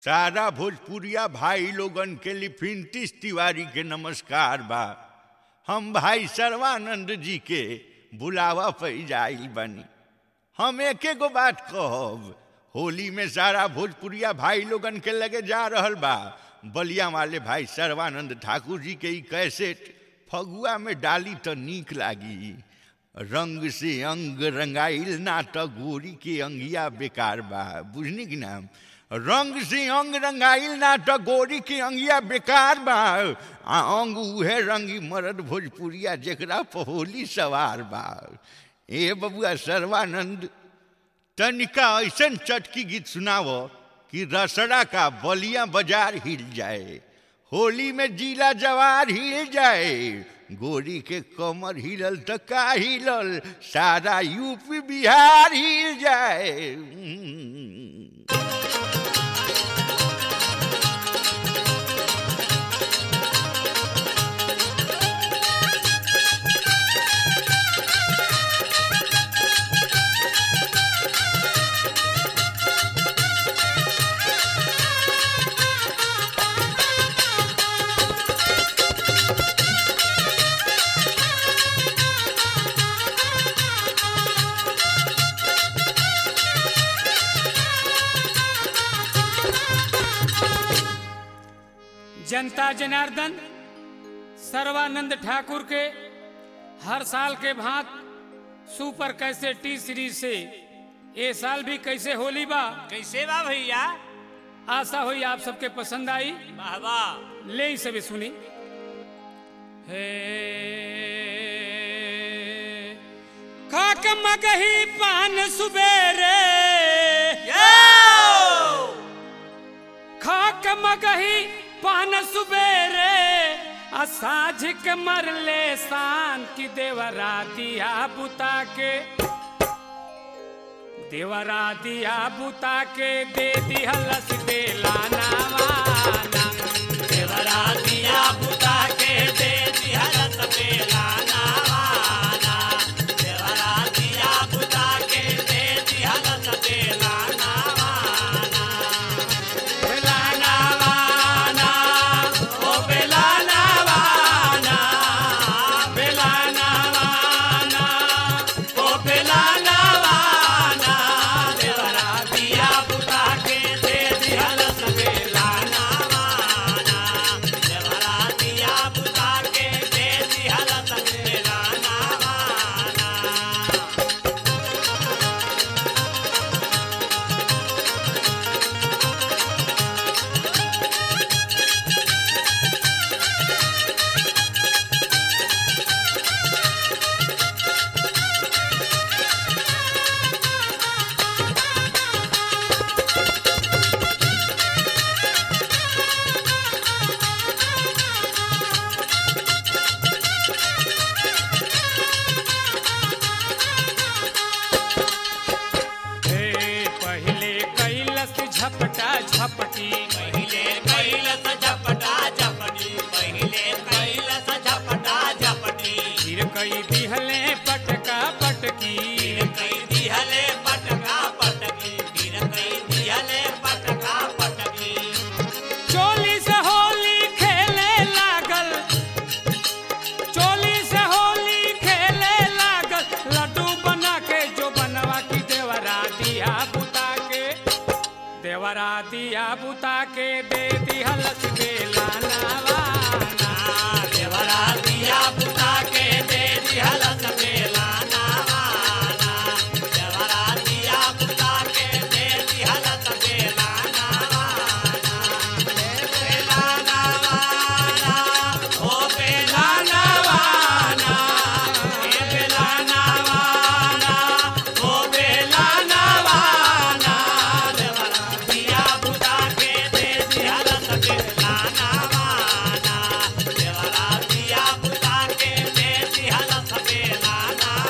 सारा भोजपुरिया भाई लोगन के लिफिंटिस तिवारी के नमस्कार बा हम भाई सर्वानंद जी के बुलावा पे जाइल बनी हम एके गो बात कहब होली में सारा भोजपुरिया भाई लोगन के लगे जा रहल बा बलिया वाले भाई सर्वानंद ठाकुर जी के ई कैसेट फगुआ में डाली तो नीक लागी रंग से अंग रंगाइल नाटक गोरी के अंगिया बेकार बा बुझनी कि नाम रंग से अंग रंगाइल नाटक गोरी के अंगिया बेकार बा आ अंग उहे रंगी मरद भोजपुरिया जेकरा पहोली सवार बा ए बबुआ सर्वानंद तनिका ऐसन चटकी गीत सुनावो कि रसड़ा का बलिया बाजार हिल जाए होली में जीला जवार हिल जाए गोरी के कमर हिलल तो का हिलल सारा यूपी बिहार हिल जाए जनता जनार्दन सर्वानंद ठाकुर के हर साल के भांत सुपर कैसे टी सीरीज से ये साल भी कैसे होली बा कैसे बा भैया आशा हुई आप सबके पसंद आई वाह वाह ले ही सभी सुनी हे खाक मगही पान सुबेरे खाक मगही पान सुबेरे असाझ के मरले शान की देवरा दिया बुता के देवरा दिया बुता के दे दिहलस बेलाना वाना देवरा दिया बुता के दे दिया रस बेलाना वाना देवरा दिया बुता के दे दिया रस बेलाना वाना बेलाना वाना ओ बेलाना वाना बेलाना वाना ओ बेलाना वाना देवरा दिया बुता के दे दिया रस बेलाना वाना देवरा दिया बुता के दे दिया रस बेलाना वाना हे पहले कैलस झपटा झपटी पहिले कैलस झपटा झपटी पहिले कैलस झपटा झपटी फिर कई दिहले पटका पटकी फिर कई दिहले पटका पटकी फिर कई दिहले पटका पटकी चोली से होली खेले लागल चोली से होली खेले लागल लड्डू बना के जो बनवा की देवरा दिया बुता के देवरा दिया बुता के दे दिहलस बेलाना वाना देवरा दिया बुता के दे दिहलस बेलाना वाना देवरा दिया बुता के दे दिहलस बेलाना वाना बेलाना वाना ओ बेलाना वाना ए बेलाना वाना ओ बेलाना वाना देवरा दिया बुता के दे दिहलस बेलाना वाना देवरा दिया बुता के दे दिहलस बेलाना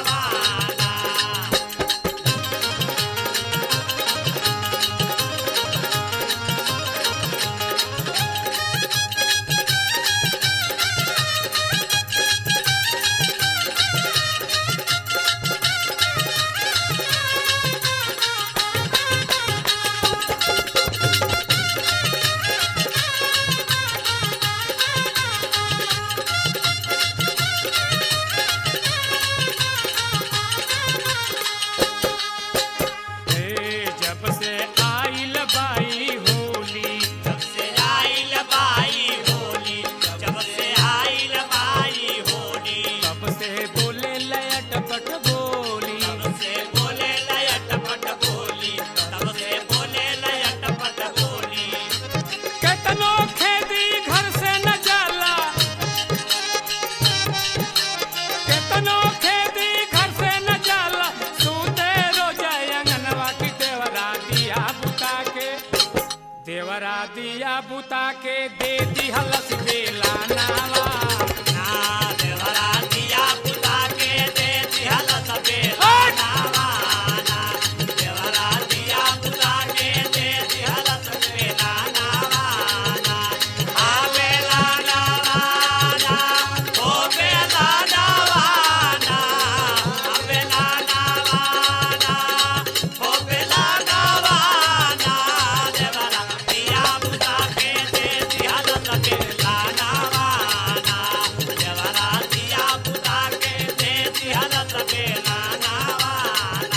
देवरा दिया बुता के दे दिहलस बेला नावा ना देवरा दिया पुता के दे दिहल सपेला हट! नावाना देवरा दिया पुता के दे दिहल सपेला नावाना आवेला नावाना ओ बेला नावाना आवेला नावाना ओ बेला नावाना देवरा दिया पुता के दे दिहल सपेला नावाना देवरा दिया पुता के दे दिहल सपेला नावाना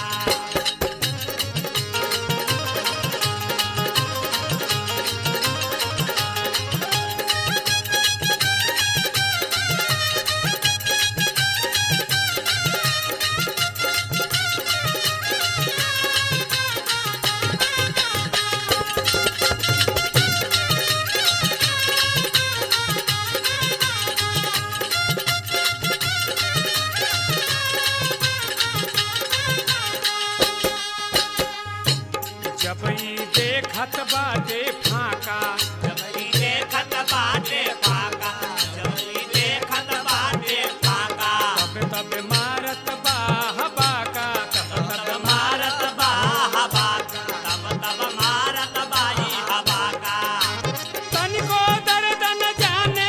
जब ई देखत बाटे फाका जबरी देखत बाटे फाका जबरी देखत बाटे फाका तब तब मारत बा हबाका तब तब तब तब मारत बा हवा तब तब मारत बाई हवा का तनिको दर्द न जाने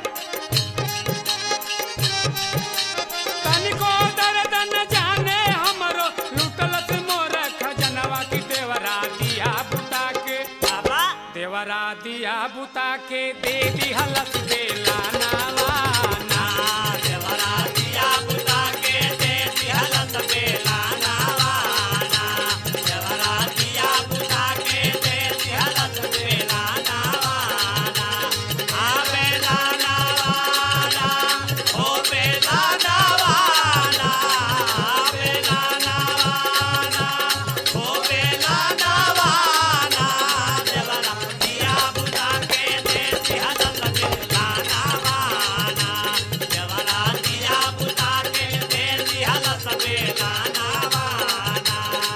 तनिको दर्द न जाने हमरो लुटलस मोर खजनवा की देवरा दिया बुता के बाबा देवरा दिया बुता के दे दिहलस बेला नावा ना देवरा दिया बुता के दे दिहल सपेला नावाना देवरा दिया बुता के दे दिहल सपेला नावाना आवेला नावाना ओ बेला नावाना आवेला नावाना ओ बेला नावाना देवरा दिया बुता के दे दिहल सपेला नावाना देवरा दिया बुता के दे दिहल सपेला नावाना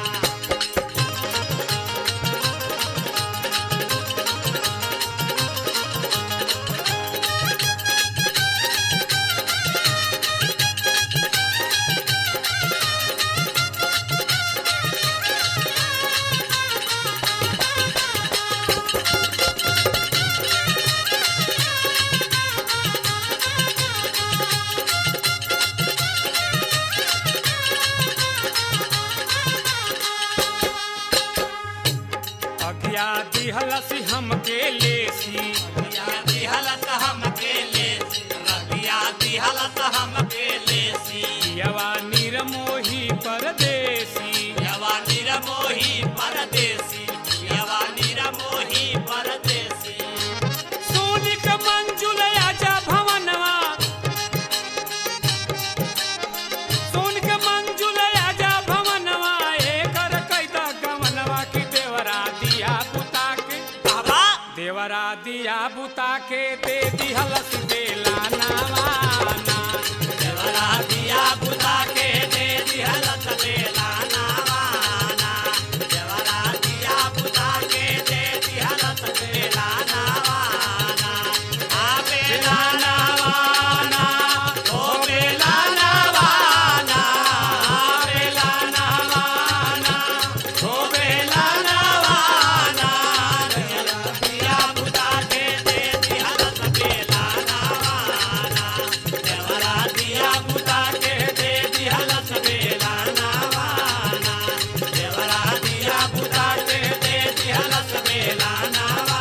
अगिया दिहलस हमके लेसी रबिया दिहलत हमके लेसी रबिया दिहलत हमके लेसी यवा निरमोही परदेसी यवा निरमोही परदेसी यवा निरमोही परदेसी सोनिक मंजुल आजा भवनवा सोनिक मंजुल आजा भवनवा एकर कैदा गवनवा की देवरा दिया बुता के बाबा देवरा दिया बुता के दे दिहलस बेला नावाना देवरा दिया बुता के दे दिहलत बेला नावाना देवरा दिया बुता के दे दिहलत बेला नावाना आ बेला नावाना ओ बेला नावाना आ बेला नावाना ओ बेला नावाना देवरा दिया बुता के दे दिहलत बेला नावाना देवरा दिया बुता के दे दिहलत बेला नावाना देवरा दिया बुता के दे दिहलत बेला नावाना